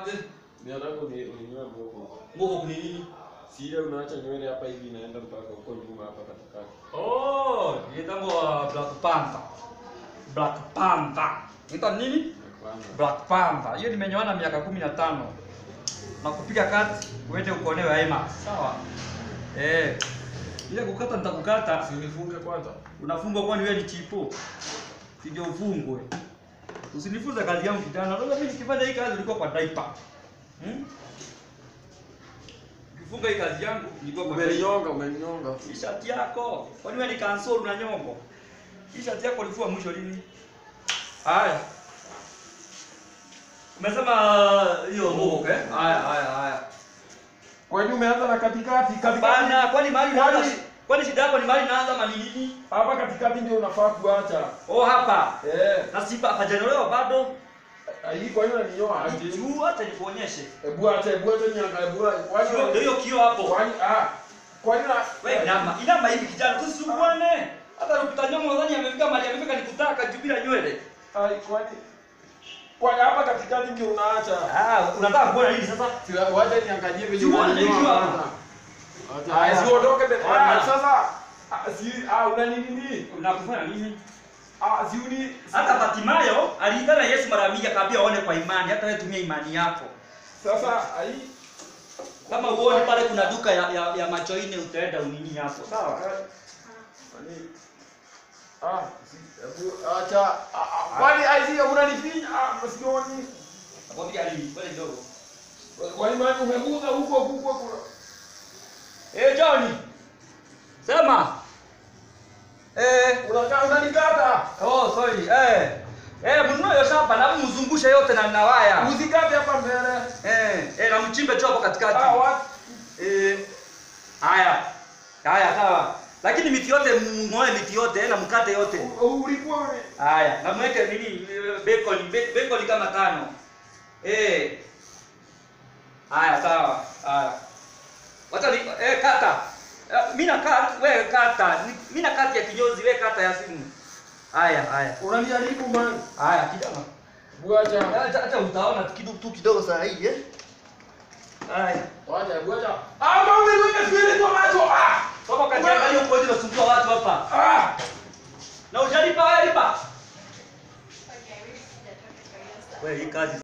ate Ninataka uni- uninyoe moko. ngoko ni nini Si ile unaacha nywele hapa hivi inaenda mpaka huko nyuma hapa katikati. oh inaitwa black panther black panther inaitwa nini Kwanza. black panther hiyo nimenyoana miaka kumi na tano na kupiga kati uende ukonewe aima sawa eh ile kukata nitakukata Si nifunge kwanza. unafungwa kwani wewe ni chipo sije ufungwe usinifunze kazi yangu kijana unajua mimi nikifanya hii kazi ulikuwa kwa diaper hmm? ukifunga hii kazi yangu nilikuwa kwa diaper. Umeninyonga, umeninyonga. Hii shati yako kwani wewe ni kansol na nyongo hii shati yako ulifua mwisho lini haya umesema hiyo mbogo eh haya haya haya Kwani umeanza na katikati? Katikati. bana kwani mahali Kwani- naanza kwani shida yako ni mahali naanza manini Hapa katikati ndio unafaa kuacha. oh hapa Eh. na si hajanolewa bado Hii kwa nini unaninyoa aje? juu hata nikuonyeshe Hebu acha, hebu acha niangalie. Hebu kwani Kio- ndio hiyo kio hapo kwani ah. Kwani na wewe inama inama hivi kijana tusisumbwane hata ukita nyongo nadhani amefika mahali amefika nikutaka juu bila nywele Ai, kwani kwani hapa katikati ndio unaacha? ah unataka kuona nini sasa Si wacha niangalie vile Jua, unanyoa jua. kwanza. Ah, si uondoke be. Ah. Ah, sasa ah, si ah una nini nini? unakufanya nini Ah, si uni hata Batimayo aliitana Yesu mara mingi akaambia aone kwa imani hata wewe tumia imani yako sasa ai kama uone pale kuna duka ya, ya, ya macho ine utaenda unini hapo sawa Kwani ah, si hebu acha ah, ah, kwani ai si unanifinya ah, msioni. nakwambia nini pale kidogo Kwani maana umeguza huko huko kuna eh Johnny sema eh unakaa unanikata. oh sorry eh eh mnunue hiyo shamba na mzungushe yote na na waya Usikate hapa mbele. eh eh na mchimbe tu hapo katikati Ah, what? Eh, haya haya sawa, lakini miti yote mng'oe miti yote eh, na mkate yote. U- Ulikuwa uni Haya, na mweke nini eh, bacon be- bacon kama tano. Eh. Haya sawa. Haya. Wacha ni eh kata. Eh, Mimi na kata, wewe kata. Ni- Mimi na kati ya kinyozi, wewe kata ya simu. Haya, haya. unaniharibu man. Haya kijana. Buacha. Hata hata utaona tu kidogo tu kidogo saa hii eh. Haya. Wacha, buacha. Ah, mama umeniweka spirit kwa macho. Ah! Toka kajiangalia huko nje unasumbua watu hapa. Ah! Na ujalipa wewe lipa. Okay, we just did. Okay, Wewe hii kazi